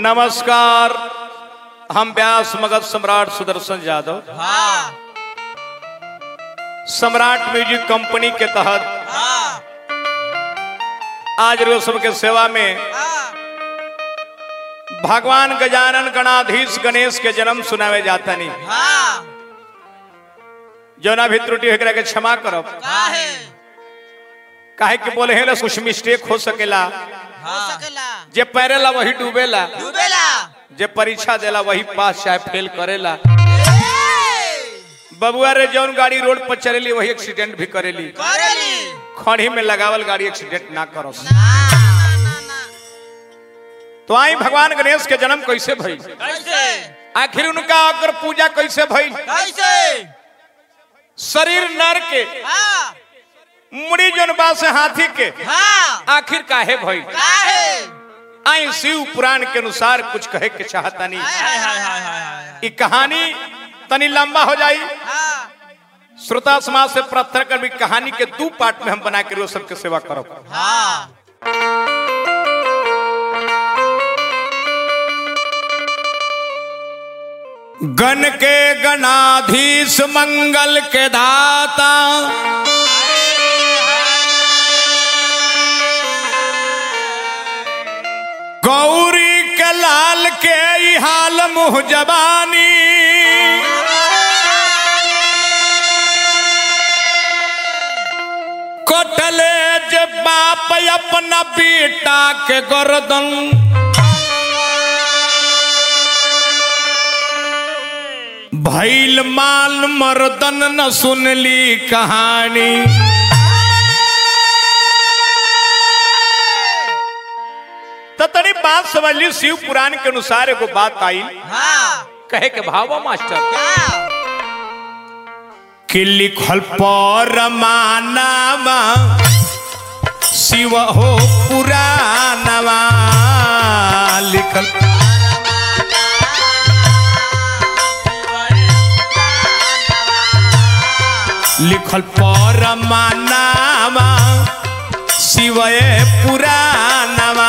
नमस्कार हम व्यास मगध सम्राट सुदर्शन यादव हाँ सम्राट म्यूजिक कंपनी के तहत हाँ आज रोज सबके सेवा में हाँ भगवान गजानन गणाधीश गणेश के जन्म सुनावे जाता नहीं हाँ जौना भी त्रुटि एकरा के क्षमा करब काहे काहे कि बोले हेला कुछ मिस्टेक हो सकेला हो सकेला जे पैरेला वही डूबेला डूबेला जे परीक्षा देला वही पास चाहे फेल करेला ए, बबुआ रे जौन गाड़ी रोड पर चलेली वही एक्सीडेंट भी करेली करेली खड़ी में लगावल गाड़ी एक्सीडेंट ना करस ना ना ना ना तो आई भगवान गणेश के जन्म कैसे भई कैसे आखिर उनका अगर पूजा कैसे भई कैसे शरीर नर के हाँ मुड़ी जौन बा से हाथी के हाँ आखिर काहे भई काहे आई शिव पुराण के अनुसार कुछ कहे के चाहता नहीं हाय हाय हाय हाय हाय हाय ई कहानी तनी लंबा हो जाई हाँ श्रोता समाज से प्रार्थना कर भी कहानी के दो पार्ट में हम बना के रोज सबके सेवा करब हाँ गण के गणाधीश मंगल के दाता गौरी के लाल के ई हाल मुह जबानी कटले जे बाप अपना बेटा के गर्दन भैल माल मर्दन न सुनली कहानी तो तनी बात समझ ली शिव पुराण के अनुसार एगो बात आई हाँ कहे के भावा मास्टर क्या कि लिखल पर मानावा शिव हो पुराणवा लिखल लिखल पर मानावा शिव पुराणवा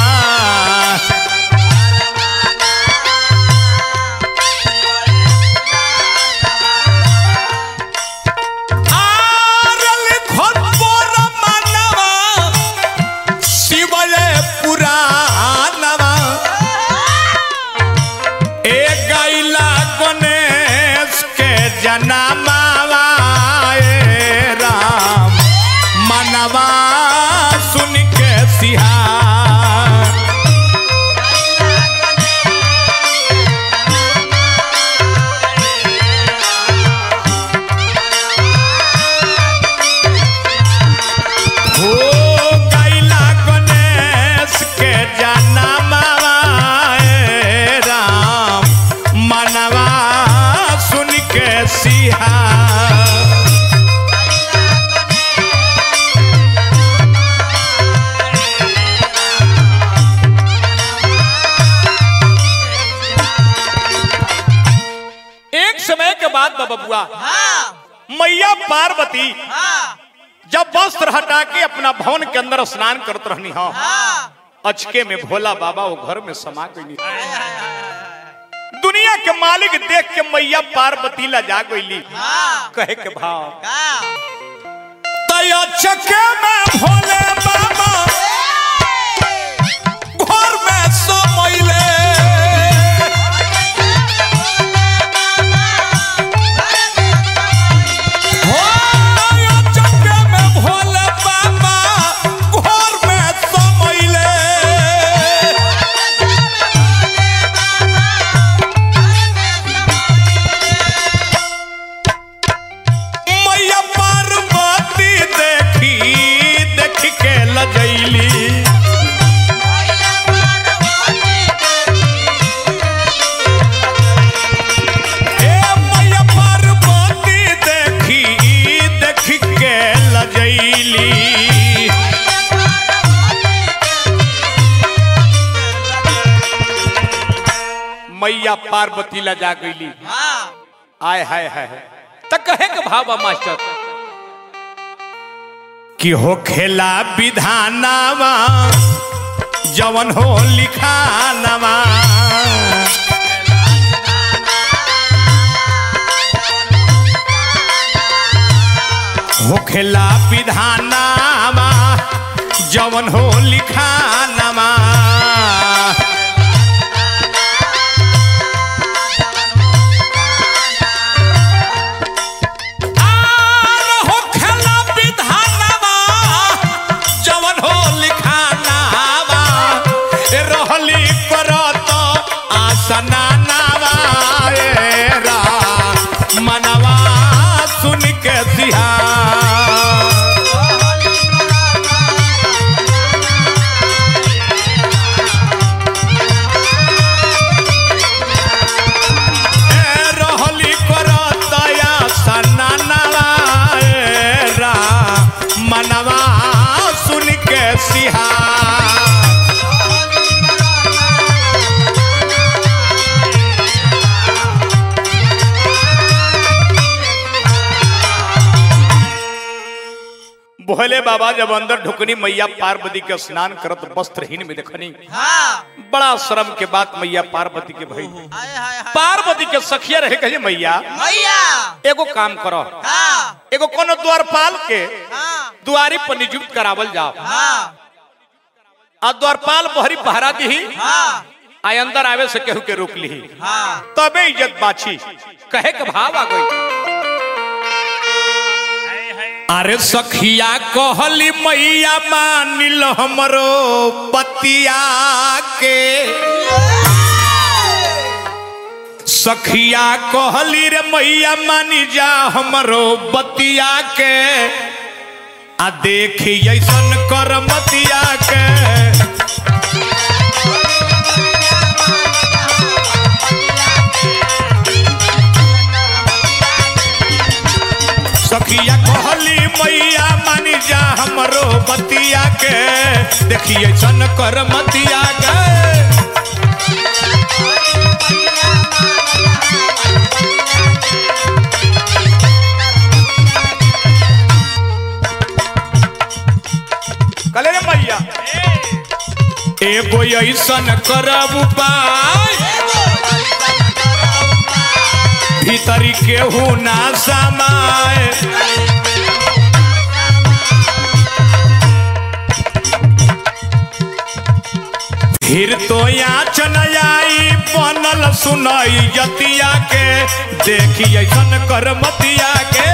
आर लिखल पर मानावा शिव पुराणवा ए गैला गणेश के जनमावा ए राम मनवा सुन के सिहा हो गैला गणेश के जनमावा ए राम मनवा सुन के सिहा एक समय के बाद बाबा बुआ हाँ मैया पार्वती हाँ जब वस्त्र हटा के अपना भवन के अंदर स्नान करत रहनी हो हाँ अचके में भोला बाबा वो घर में समा गई हाय हाय हाय हाय दुनिया के मालिक देख के मैया पार्वती ला जा गईली हाँ कहे के भाव का तय अचके में भोले बाबा घर में समैले हो तय अचके में भोले बाबा घर में समैले मैया पार्वती देखी देख के लजैली ए मैया पार्वती देखी देख के लजैली मैया पार्वती लजा गईली हाँ आय हाय हाय त कहे के भावा मास्टर कि हो खेला विधानावा जवन हो लिखानवा होखेला विधानामा जवन हो लिखानमा आर होखेला विधानामा, जवन हो लिखानामा, ए रहली करत आसनानामा, ए रा मनवा सुन के सिहा ए रहली करतया सनानवा ए रा मनवा सुन के सिहा भोले बाबा जब अंदर ढुकनी मैया पार्वती के स्नान करत वस्त्रहीन में देखनी हाँ बड़ा श्रम के बाद मैया पार्वती के भई हाय हाय हाय पार्वती के सखिया रहे कहे मैया मैया एगो काम करो हाँ एगो कोनो द्वारपाल के हाँ दुआरी पर नियुक्त करावल जाओ हाँ आ द्वारपाल बहरी पहरा दी हाँ आ अंदर आवे से केहू के रोक ली हाँ तबे इज्जत बाछी कहे के भाव आ गई अरे सखिया कहली मैया मानिल हमरो पतिया के सखिया कहली रे मैया मानी जा हमरो बतिया के आ देखी ऐसन कर मतिया के सखिया कहली मैया मानी जा हमरो बतिया के देखिए सन कर मतिया के कले रे मैया एगो ऐसन करब उपाय भीतरी केहू ना समाए फिर तो यहाँ चनयाई बनल सुनई जतिया के देखी ऐसन कर मतिया के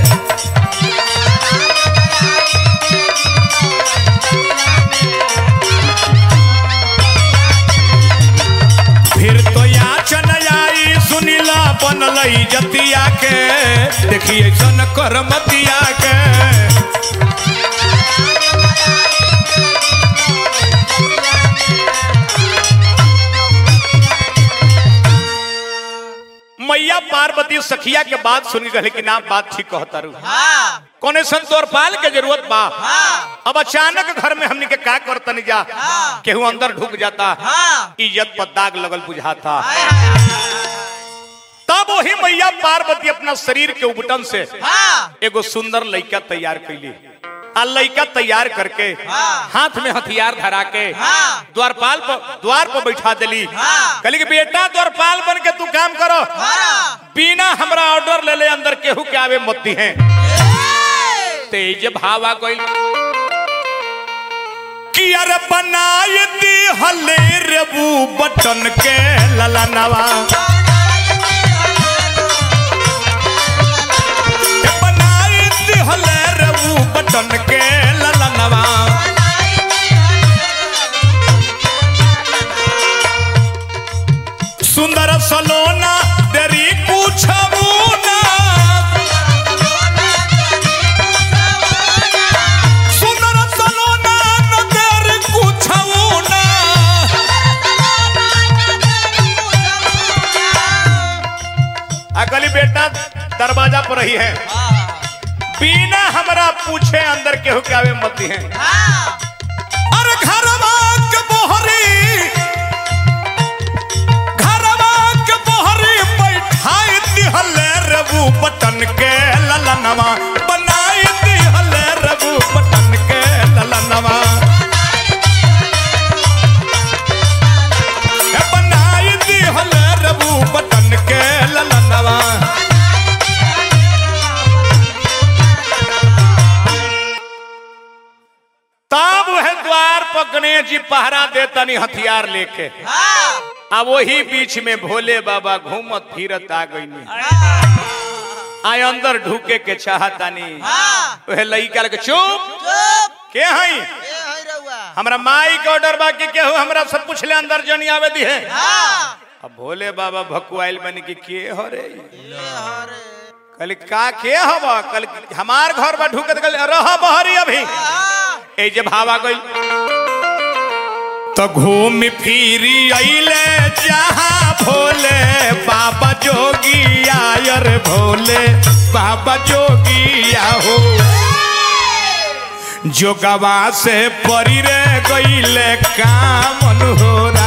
फिर तो यहाँ चनयाई सुनिला बनल जतिया के देखी ऐसन कर मतिया के मैया पार्वती सखिया के बात सुनी रहे कि ना बात ठीक कहता रू हाँ कोने संत और पाल के जरूरत बा हाँ अब अचानक घर में हमने के का करतनी जा हाँ। केहू अंदर ढुक जाता हाँ इज्जत पर दाग लगल बुझाता हाय हाय हाय तब वही मैया पार्वती अपना शरीर के उबटन से हाँ एगो सुंदर लड़का तैयार कैली आ लड़का तैयार करके हाँ। हाथ में हथियार धरा के हाँ। द्वारपाल पर द्वार पर बैठा दिली हाँ। कहली कि बेटा द्वारपाल बन के तू काम करो हाँ बिना हमरा ऑर्डर ले ले अंदर केहू के आवे मत दी है तेज भाव आ गइल कि अरे बनाए दी हले रेबू बटन के ललनवा ए बनाए दी हले रेबू बटन के ललनवा सुंदर सलोना तेरी कुछ ना सुंदर सलोना न तेरी कुछ ना अगली बेटा दरवाजा पर रही है बिना हमरा पूछे अंदर केहू के आवे मत है अरे घरवा के बोहरी घरवा के बोहरी बैठाई दिहले रबू बटन के ललनवा बनाई दिहले रबू बटन के ललनवा पर गणेश जी पहरा देतनी हथियार लेके हाँ आ वही बीच में भोले बाबा घूमत फिरत आ गई आय अंदर ढूके के चाहतानी हाँ वह लइका के चुप चुप के हई ए है रउआ हमरा माई के ऑर्डर बाकी केहू हमरा सब पूछले अंदर जनी आवे दी है हाँ अब भोले बाबा भकुआइल बन के के हो रे ए हरे कल का के हब कल हमार घर बा ढुकत गल रह बहरी अभी हाँ ए जे भावा गइल तो घूम फिरी अइले जहाँ भोले बाबा जोगी आयर भोले बाबा जोगी हो जोगवा से परी रे गइले काम मनोहरा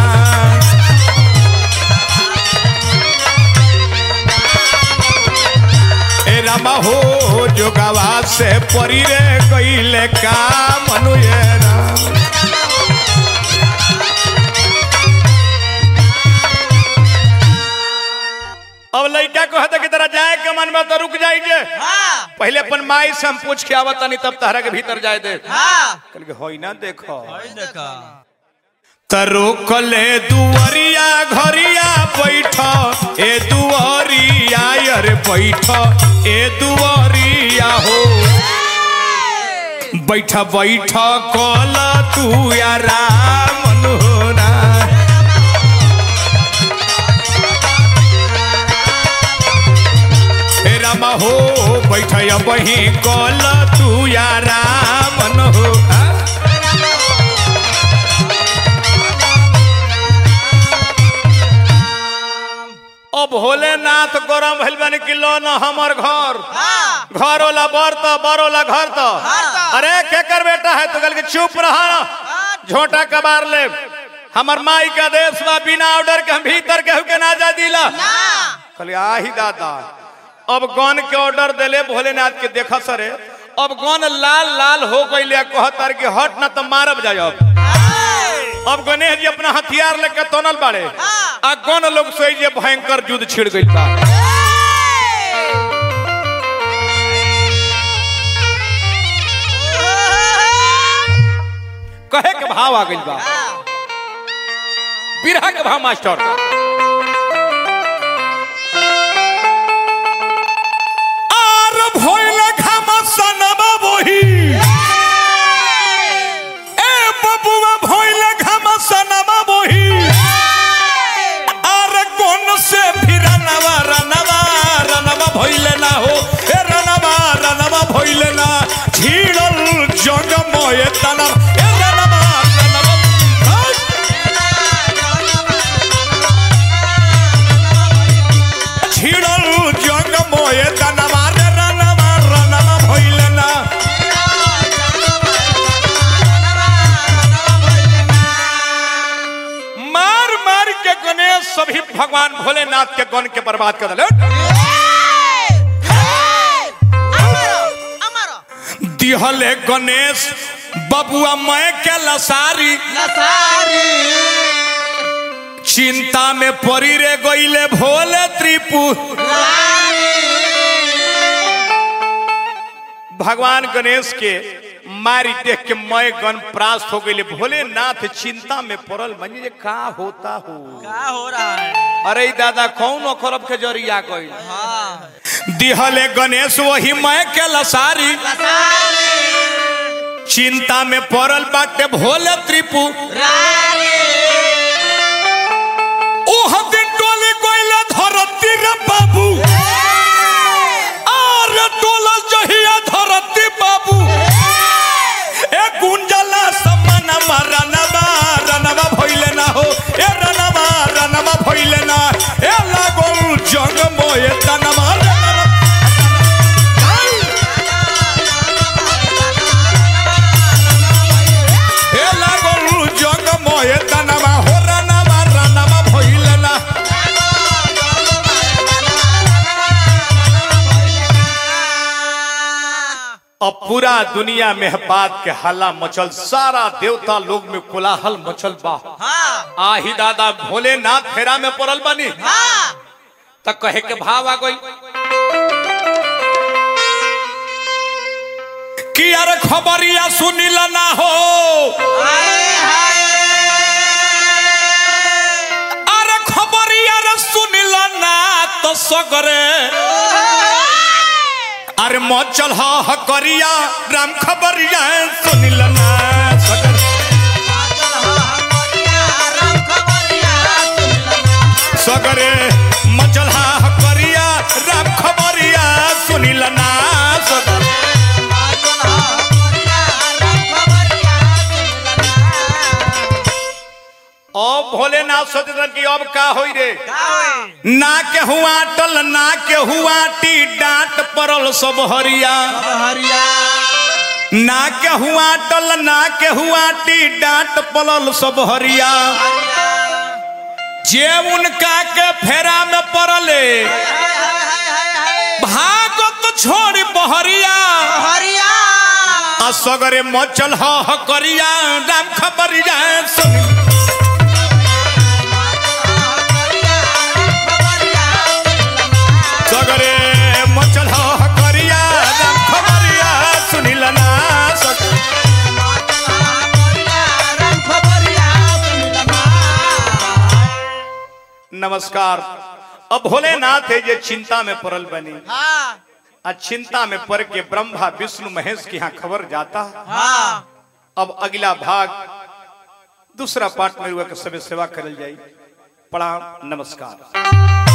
ए रामा हो जोगवा से परी रे गइले काम मनोहरा अब लड़का को हता की तरह जाए के मन में तो रुक जाइए हाँ पहले अपन माई से हम पूछ के आवत तनी तब तहरा के भीतर जाए दे हाँ कल के होई ना देखो देखा तरो कले दुवरिया घरिया बैठ ए दुवरिया अरे बैठ ए दुवरिया हो बैठ बैठ कल तू यारा मनोहरा हे रामा हो बैठ बही कल तू यारा मनोहरा अब भोलेनाथ गरम भइल बन कि लो न हमर घर हाँ घर वाला बर तो बर वाला घर तो घर तो। अरे केकर बेटा है तो कल के चुप रहा झोटा कबार ले हमर माई का देश बा बिना ऑर्डर के हम भीतर केहू के ना जा दिला ना कहले आही दादा अब गन के ऑर्डर देले भोलेनाथ के देखा सरे अब गन लाल लाल हो गई कहतर कि हट ना तो मारब जाए अब अब गणेश जी अपना हथियार लेके तोनल बाड़े हाँ। आ गन लोग सोई जे भयंकर युद्ध छिड़ गई बा कहे के भाव आ गई बा बिरहा के भाव मास्टर आर भइल घमसनबा बोही ए बबुआ भइल घमसनबा बोही आर कोन से फिरनवा रनवा रनवा भइले ना हो ए रनवा रनवा भइले ना झीड़ल जगमय तनर ए रनवा रनवा हाय! छिड़ल जंग मोए तनवा रे रनवा रनवा भइले ना मार मार के गणेश सभी भगवान भोलेनाथ के गण के बर्बाद कर दिले दिहले गणेश बबुआ मैं के लसारी चिंता में परी रे गईले भोले त्रिपुर भगवान गणेश के मारी देख के मैं गण प्रास्त हो गई भोलेनाथ चिंता में पड़ल मनी जे का होता हो क्या हो रहा है अरे ई दादा कौन अखरब के जरिया गई हाँ दिहले गणेश वही मैं के लसारी चिंता में पड़ल बाटे भोले त्रिपु ओह दिन टोले कोइला धरती रे बाबू आर टोला जहिया धरती बाबू ए गुंजला सम्मानमा रनवा रनवा भइले ना हो ए रनवा रनवा भइले ना ए लागल जंग मोए तनमा रनवा ए लागल जंग मोए तनमा हो रनवा रनवा भइले ना अब पूरा दुनिया में बात के हल्ला मचल सारा देवता लोग में कोलाहल मचल बा हाँ आही दादा भोलेनाथ फेरा में पड़ल बनी हाँ तक कहे के भाव आ गई कि यार खबरिया सुनिल ना हो अरे खबरिया रे सुनिल ना तो सगरे अरे मचल ह करिया राम खबरिया सुनिल ना सगरे सगरे मचल ह करिया राम खबरिया सुनिल ना सगरे अब भोलेनाथ सोचतन कि अब का होई रे ना के हुआ टल ना के हुआ टी डांट परल सब हरिया ना के हुआ टल ना के हुआ टी डांट पलल सब हरिया जे उनका के फेरा में पड़ले भागत छोड़ बहरिया आ सगरे मचल ह करिया राम खबरिया सुन सगरे मचल ह करिया राम खबरिया सुनिल ना सगरे नमस्कार अब भोलेनाथ है ये चिंता में पड़ल बनी आ चिंता में पड़ के ब्रह्मा विष्णु महेश के यहाँ खबर जाता अब अगला भाग दूसरा पार्ट में हुआ के सबे सेवा करल जाई प्रणाम नमस्कार